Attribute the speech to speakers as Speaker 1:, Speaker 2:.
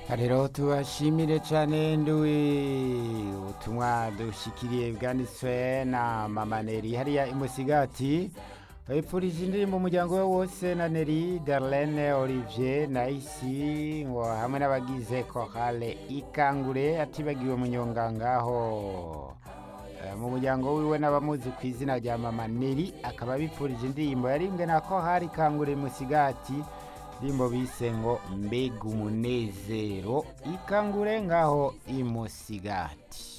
Speaker 1: rero tubashimire cyane nduwi ubutumwa dushikiriye bwanditswe na mama neri hariya imusigati wipfurije indirimbo umuryango we wose na neri darlene olivier na isi ngo hamwe n'abagize korale ikangure atibagiwe munyonga ngaho Eh, mu muryango wiwe n'abamuzi ku izina rya mama neri akaba bipfurije indirimbo yarimbwe na kohari ikangure musigati indirimbo bise ngo mbega umunezero ikangure ngaho imusigati